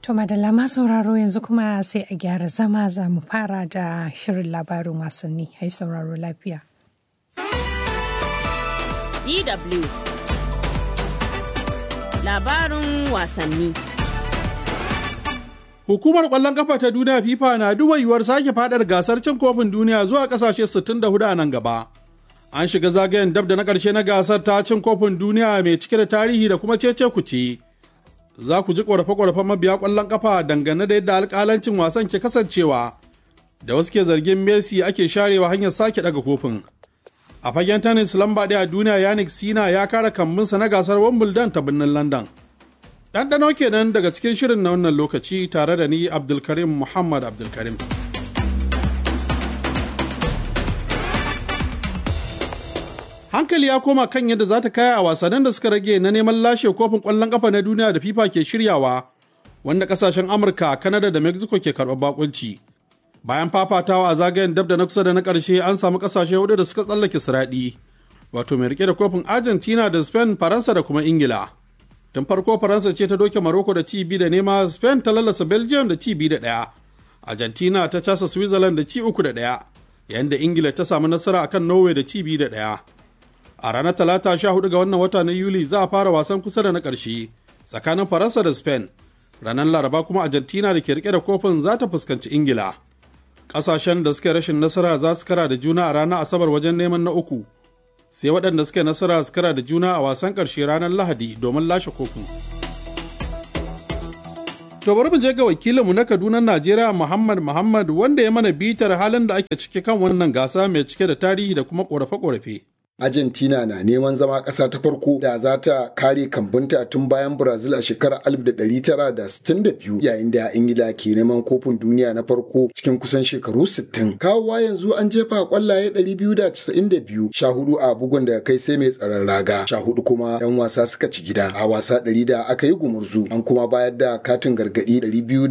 To madalla ma sauraro yanzu kuma sai a gyara zama za mu fara da shirin labarin wasanni. Hai sauraro lafiya. DW Labarin wasanni Hukumar ƙwallon ƙafa ta duniya FIFA na duba yiwuwar sake fadar gasar cin kofin duniya zuwa ƙasashe 64 a nan gaba. An shiga zagayen dab da na ƙarshe na gasar ta cin kofin duniya mai cike da tarihi da kuma cece kuce. Za ku ji ƙorafe-ƙorafen mabiya ƙwallon ƙafa dangane da yadda alƙalancin wasan ke kasancewa. Da wasu ke zargin Messi ake sharewa hanyar sake ɗaga kofin. A fagen tennis lamba ɗaya a duniya Yannick Sina ya kara kambinsa na gasar Wimbledon ta birnin London. Ɗanɗano kenan daga cikin shirin na wannan lokaci tare da ni Abdulkarim Muhammad Abdulkarim. Hankali ya koma kan yadda za ta kaya a wasannin da suka rage na neman lashe kofin ƙwallon ƙafa na duniya da FIFA ke shiryawa, wanda ƙasashen Amurka, Kanada da Mexico ke karɓar bakunci. Bayan fafatawa a zagayen dab da na kusa da na ƙarshe an samu ƙasashe hudu da suka tsallake siraɗi, wato mai rike da kofin Argentina da Spain, Faransa da kuma Ingila. tun farko faransa ce ta doke maroko da ci biyu da nema spain ta lalasa belgium da ci biyu da ɗaya argentina ta casa switzerland da ci uku da ɗaya yayin da ingila ta samu nasara akan norway da ci biyu da ɗaya a ranar talata sha hudu ga wannan wata na yuli za a fara wasan kusa da na ƙarshe tsakanin faransa da spain ranar laraba kuma argentina da ke rike da kofin za ta fuskanci ingila ƙasashen da suka rashin nasara za su kara da juna a ranar asabar wajen neman na uku sai waɗanda suka nasara su kara da juna a wasan ƙarshe ranar lahadi domin lashe kofi. To bari mu je ga wakilinmu na Kaduna Najeriya Muhammad Muhammad wanda ya mana bitar halin da ake ciki kan wannan gasa mai cike da tarihi da kuma ƙorafe-ƙorafe. Argentina na neman zama ƙasa ta farko da za ta kare kambunta tun bayan Brazil a shekarar 1962 yayin da Ingila ke neman kofin duniya na farko cikin kusan shekaru 60. Kawowa yanzu an jefa kwallaye 292 sha hudu a bugun da kai sai mai tsaron raga sha hudu kuma 'yan wasa suka ci gida a wasa 100 da aka yi gumurzu an kuma bayar da katin gargadi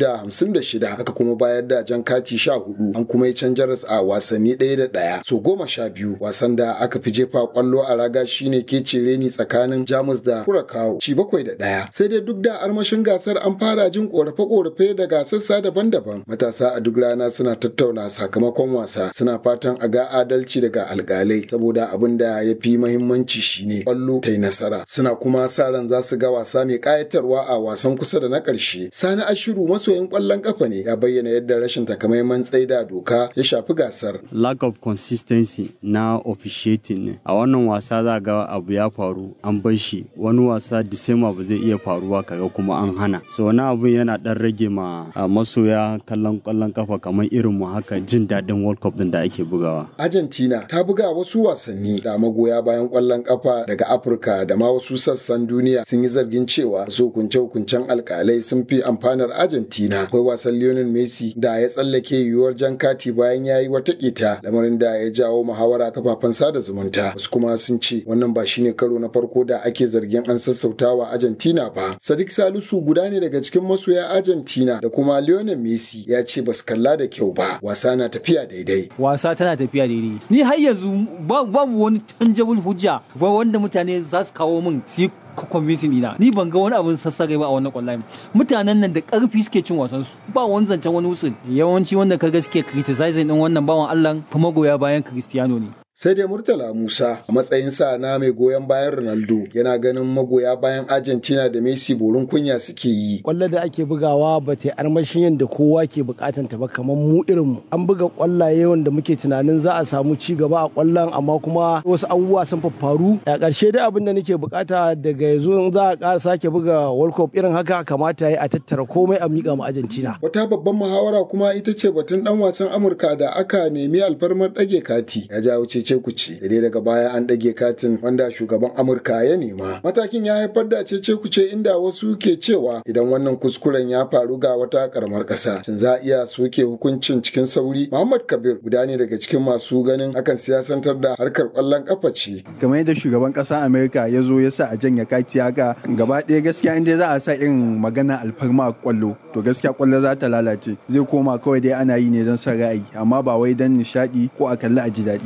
256 aka kuma bayar da jan kati 14 an kuma yi canjaras a wasanni ɗaya da ɗaya so goma sha biyu wasan da aka fi jefa jefa kwallo a raga shine ke cire ni tsakanin jamus da kurakawo ci bakwai da ɗaya sai dai duk da armashin gasar an fara jin korafe-korafe daga sassa daban-daban matasa a duk rana suna tattauna sakamakon wasa suna fatan a ga adalci daga alkalai saboda abin da ya fi mahimmanci shine kwallo ta yi nasara suna kuma sa ran za su ga wasa mai kayatarwa a wasan kusa da na ƙarshe sani ashiru masoyin kwallon kafa ne ya bayyana yadda rashin takamaiman tsaida doka ya shafi gasar lack of consistency na officiating ne a wannan wasa za ga abu ya faru an bar shi wani wasa disema ba zai iya faruwa kaga kuma an hana so wani abu yana dan rage ma masoya kallon kwallon kafa kamar irin mu haka jin daɗin world cup din da ake bugawa argentina ta buga wasu wasanni da magoya bayan kwallon kafa daga afirka da ma wasu sassan duniya sun yi zargin cewa su hukunce hukuncen alkalai sun fi amfanar argentina akwai wasan lionel messi da ya tsallake yiwuwar jan kati bayan ya yi wata kita lamarin da ya jawo muhawara kafafen sada zumunta wasu kuma sun ce wannan ba shine karo na farko da ake zargin an sassautawa Argentina ba. Sadiq Salisu guda ne daga cikin masoya Argentina da kuma Lionel Messi ya ce basu kalla da kyau ba. Wasa na tafiya daidai. Wasa tana tafiya daidai. Ni har yanzu babu wani tangible hujja ba wanda mutane za su kawo min su convincing ina ni ban ga wani abin sassare ba a wannan kwallaye mutanen nan da karfi suke cin wasan su ba wani zancen wani wusul yawanci wanda kaga suke criticizing din wannan bawan Allah fa magoya bayan Cristiano ne sai dai murtala musa a matsayinsa na mai goyon bayan ronaldo yana ganin magoya bayan argentina da messi borin kunya suke yi kwallo da ake bugawa ba ta armashin yadda kowa ke bukatan ta ba kamar mu irin mu an buga kwallaye wanda muke tunanin za a samu ci gaba a kwallon amma kuma wasu abubuwa sun faru a ƙarshe dai abin da nake bukata daga yanzu in za a ƙara sake buga world cup irin haka kamata ya a tattara komai a miƙa ma argentina wata babban muhawara kuma ita ce batun dan wasan amurka da aka nemi alfarmar ɗage kati ya jawo ce cece kuce da dai daga baya an ɗage katin wanda shugaban amurka ya nema matakin ya haifar da cece kuce inda wasu ke cewa idan wannan kuskuren ya faru ga wata karamar ƙasa shin za a iya soke hukuncin cikin sauri muhammad kabir guda ne daga cikin masu ganin hakan siyasantar da harkar ƙwallon ƙafa ce kamar yadda shugaban ƙasar amerika ya zo ya sa a janya kati haka gaba ɗaya gaskiya inda za a sa irin magana alfarma a ƙwallo to gaskiya ƙwallo za ta lalace zai koma kawai dai ana yi ne don son ra'ayi amma ba wai don nishaɗi ko a kalli a ji daɗi ba a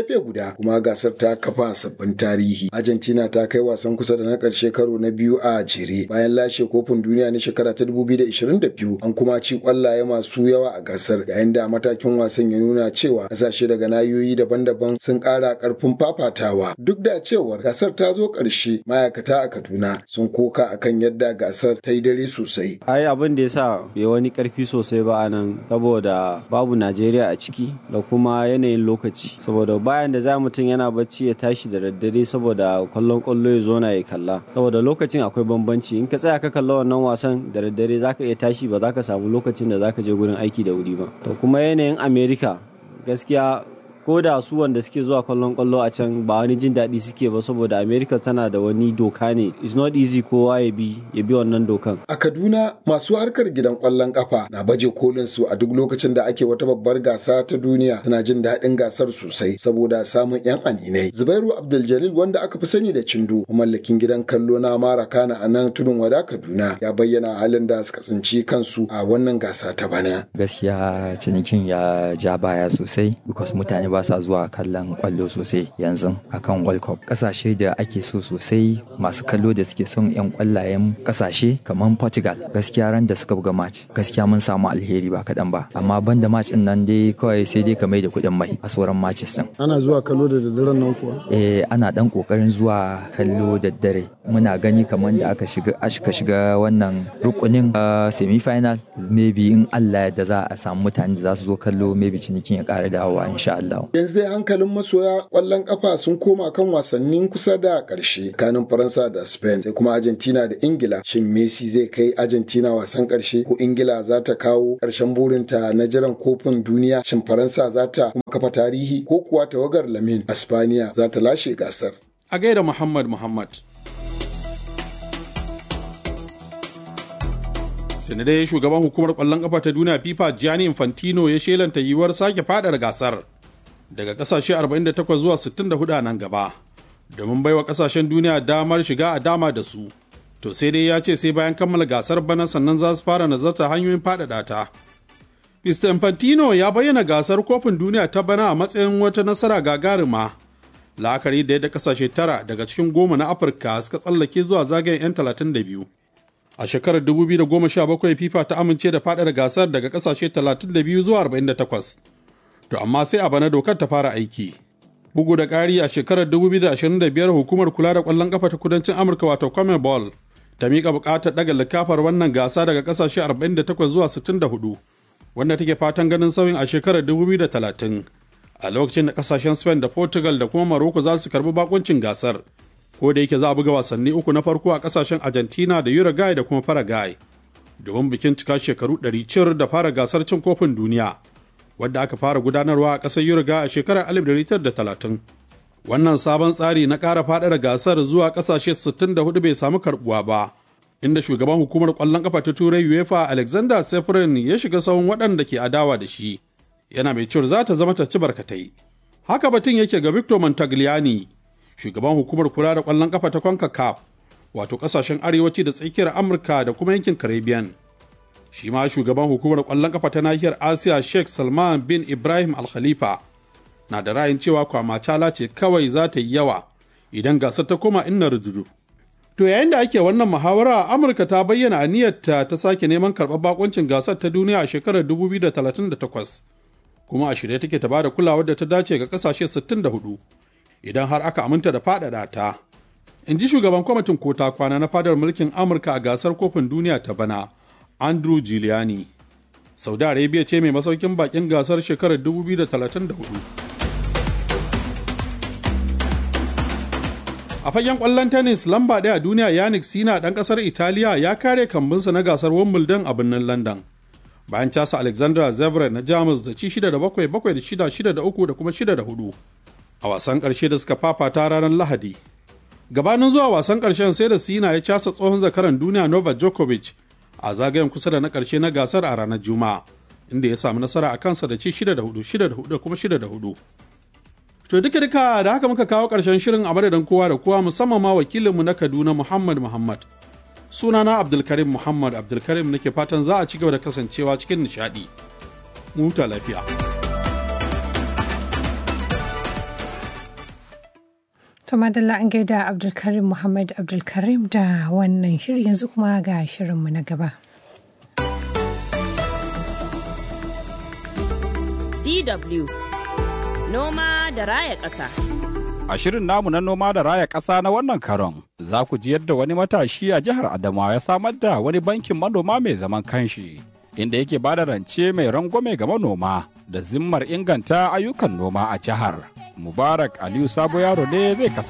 gefe guda kuma gasar ta kafa sabbin tarihi argentina ta kai wasan kusa da na karshe karo na biyu a jere bayan lashe kofin duniya na shekara ta 2022 an kuma ci kwallaye masu yawa a gasar yayin da matakin wasan ya nuna cewa kasashe daga nahiyoyi daban-daban sun kara karfin fafatawa duk da cewar gasar ta zo karshe ma'aikata a kaduna sun koka akan yadda gasar ta yi dare sosai ai abin da ya sa bai wani karfi sosai ba a nan saboda babu najeriya a ciki da kuma yanayin lokaci saboda bayan da za mutum yana bacci ya tashi da daddare saboda kwallon kwallo ya zo na ya kalla saboda lokacin akwai bambanci in ka tsaya ka kalla wannan wasan da daddare zaka iya tashi ba za ka samu lokacin da zaka je gurin aiki da wuri ba to kuma yanayin america gaskiya ko da su wanda suke zuwa kallon kwallo a can ba wani jin daɗi suke ba saboda america tana da wani doka ne it's not easy kowa ya bi ya bi wannan dokan a kaduna masu harkar gidan kwallon kafa na baje kolin su a duk lokacin da ake wata babbar gasa ta duniya suna jin daɗin gasar sosai saboda samun yan aninai zubairu abdul wanda aka fi sani da cindo mallakin gidan kallo na mara kana a nan tudun wada kaduna ya bayyana halin da suka tsinci kansu a wannan gasa ta bana gaskiya cinikin ya ja baya sosai because mutane ba sa zuwa kallon kwallo sosai yanzu akan World Cup. Kasashe da ake so sosai masu kallo da suke son 'yan kwallayen kasashe kamar Portugal gaskiya ran da suka buga match gaskiya mun samu alheri ba kaɗan ba amma banda match din nan dai kawai sai dai ka mai da kuɗin mai a sauran matches din. Ana zuwa kallo da daddaren nan kuwa? Eh ana dan kokarin zuwa kallo da dare muna gani kamar da aka shiga aka shiga wannan rukunin semi final maybe in Allah da za a samu mutane da za su zo kallo maybe cinikin ya ƙara dawowa insha Allah. yanzu dai hankalin masoya kwallon kafa sun koma kan wasannin kusa da ƙarshe kanin faransa da spain sai kuma argentina da ingila shin messi zai kai argentina wasan ƙarshe ko ingila za ta kawo ƙarshen burinta na jiran kofin duniya shin faransa za ta kuma kafa tarihi ko kuwa tawagar lamin aspaniya za ta lashe gasar a gaida muhammad muhammad tuni dai shugaban hukumar kwallon kafa ta duniya fifa gianni infantino ya shelanta yiwuwar sake fadar gasar daga kasashe 48 zuwa 64 a nan gaba domin baiwa kasashen duniya damar shiga a dama da su to sai dai ya ce sai bayan kammala gasar bana sannan za su fara nazarta hanyoyin faɗaɗa ta Mr. Infantino ya bayyana gasar kofin duniya ta bana a matsayin wata nasara gagarima la'akari da yadda kasashe tara daga cikin goma na afirka suka tsallake zuwa zagayen 'yan 32 a shekarar 2017 fifa ta amince da faɗaɗa gasar daga kasashe 32 zuwa 48 to amma sai a bana dokar ta fara aiki. Bugu da ƙari a shekarar 2025 hukumar kula da ƙwallon ƙafa ta kudancin Amurka wato Commonwealth ta miƙa buƙatar ɗaga likafar wannan gasa daga ƙasashe 48 zuwa 64 wanda take fatan ganin sauyin a shekarar 2030 a lokacin da ƙasashen Spain da Portugal da kuma Morocco za su karbi bakuncin gasar ko da yake za a buga wasanni uku na farko a ƙasashen Argentina da Uruguay da kuma Paraguay domin bikin cika shekaru 100 cir da fara gasar cin kofin duniya. wadda aka fara gudanarwa a ƙasar Yurga a shekarar 1930. Wannan sabon tsari na ƙara faɗaɗa gasar zuwa ƙasashe 64 bai samu karɓuwa ba, inda shugaban hukumar ƙwallon ƙafa ta Turai UEFA Alexander Seferin ya shiga sahun waɗanda ke adawa da shi, yana mai cewar za ta zama ta ci barkatai. Haka batun yake ga Victor Montagliani, shugaban hukumar kula da ƙwallon ƙafa ta CONCACAF, wato ƙasashen arewaci da tsakiyar Amurka da kuma yankin Caribbean. shi ma shugaban hukumar kwallon kafa ta nahiyar asiya sheikh salman bin ibrahim al khalifa na da ra'ayin cewa kwamacala ce kawai za ta yi yawa idan gasar ta koma inna rududu to yayin da ake wannan muhawara amurka ta bayyana aniyarta ta sake neman karɓar bakoncin gasar ta duniya a shekarar 2038 kuma a shirye take ta bada kulawar da ta dace ga kasashe 64 idan har aka aminta da faɗaɗa ta in ji shugaban kwamitin kota kwana na fadar mulkin amurka a gasar kofin duniya ta bana Andrew Giuliani. Saudi Arabia ce mai masaukin bakin gasar shekarar 2034. A fagen ƙwallon tennis lamba ɗaya a duniya Yannick Sina ɗan ƙasar Italiya ya kare kambinsa na gasar Wimbledon a birnin London. Bayan casa Alexandra Zverev na Jamus da ci 6 da 7 7 da 6 6 da 3 da kuma 6 da 4 a wasan ƙarshe da suka fafata ranar Lahadi. Gabanin zuwa wasan ƙarshen sai da Sina ya casa tsohon zakaran duniya Novak Djokovic a zagayen kusa da na ƙarshe na gasar a ranar Juma'a, inda ya samu nasara a kansa da ci 6 da 4, 6 da 4 kuma 6 da 4. To duka duka da haka muka kawo ƙarshen shirin a madadin kowa da kowa musamman ma wakilinmu na Kaduna Muhammad Muhammad. Sunana Abdulkarim Muhammad Abdulkarim nake fatan za a ci gaba da kasancewa cikin nishaɗi. Mu huta lafiya. To madalla an gaida Abdulkarim Muhammad Abdulkarim da wannan shiri yanzu kuma ga shirinmu na gaba. DW Noma da raya ƙasa. A shirin namu na noma da raya ƙasa na wannan karon, za ku ji yadda wani matashi a jihar Adamawa ya samar da wani bankin manoma mai zaman kanshi, inda yake ba da rance mai rangwame ga manoma da zimmar inganta ayyukan noma a jihar. Mubarak Aliyu Sabo Yaro ne zai kasance.